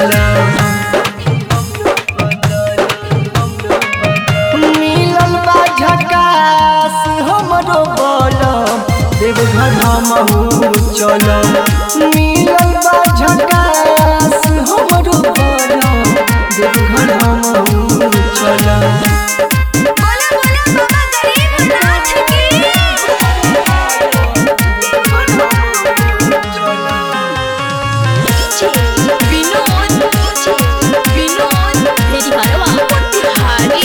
मिलल बा झकास हमरो बलम देवघर हमहू चलम मिलल बा झकास हमरो बलम देवघर हमहू चलम बोला बोला बाबा गरीबनाथ की विनोद विनोद मेरी हरवा मोतिहारी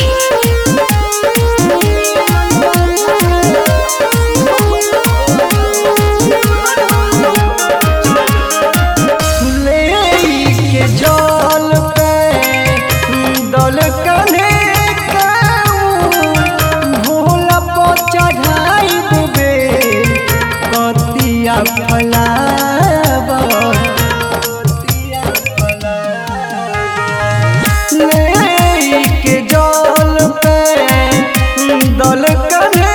ले के जल पे दल कने भोला पर चढ़ाई देबे कतिया फलाब ले के जल पे दल कने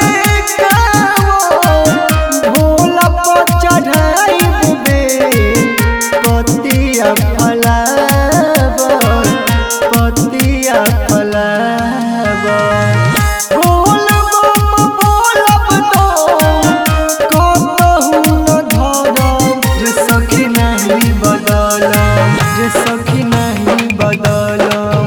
भोला पर चढ़ाई देबे पतिया फलाब पतिया फलाब बोलब बोलब तो कतहु न धरम जे सखी नहीं बदलम जे सखी नहीं बदलम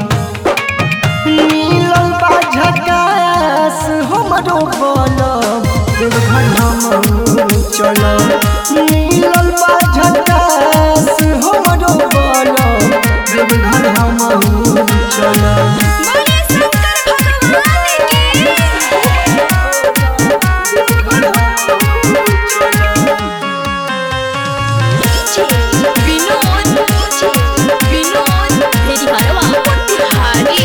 मिलल बा झकास हमरो बलम देवघर हमहू चलम मिलल बा झकास हमरो बलम देवघर हमहू चलम बोले शंकर भगवान की विनोद विनोद मेरी हरवा मोतिहारी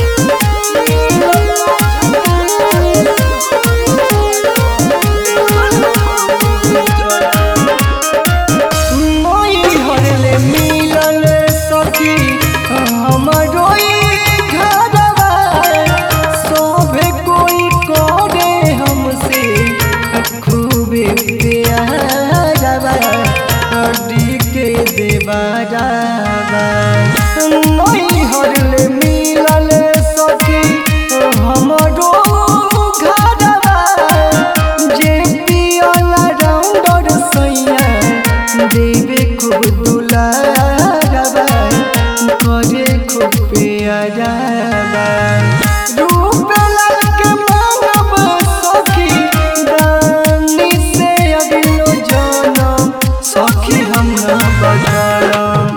मोई हरले मिलल सखी हमरो ई घरवा सोभे कोई करे हमसे खूबे प्यारवा हड्डी के देवारवा मोई हरले मिलल सखी हमरो घरवा जे पियला राउंडर सैया देवे खूब दुलारबा करे खूब प्यारबा रूप लाल के मानव सखी दानी से अगलो जनम सखी हम न बदलम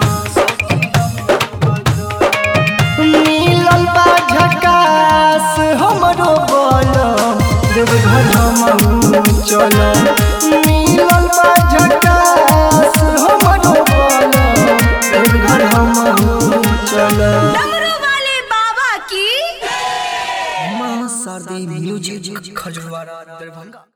मिलल बा झकास हमरो बलम देवघर हमहू चलम मिलल बा झकास हमरो बलम देवघर हमहू चलम डमरू वाले बाबा की मां शादी म्यूजिक खजवारा दरभंगा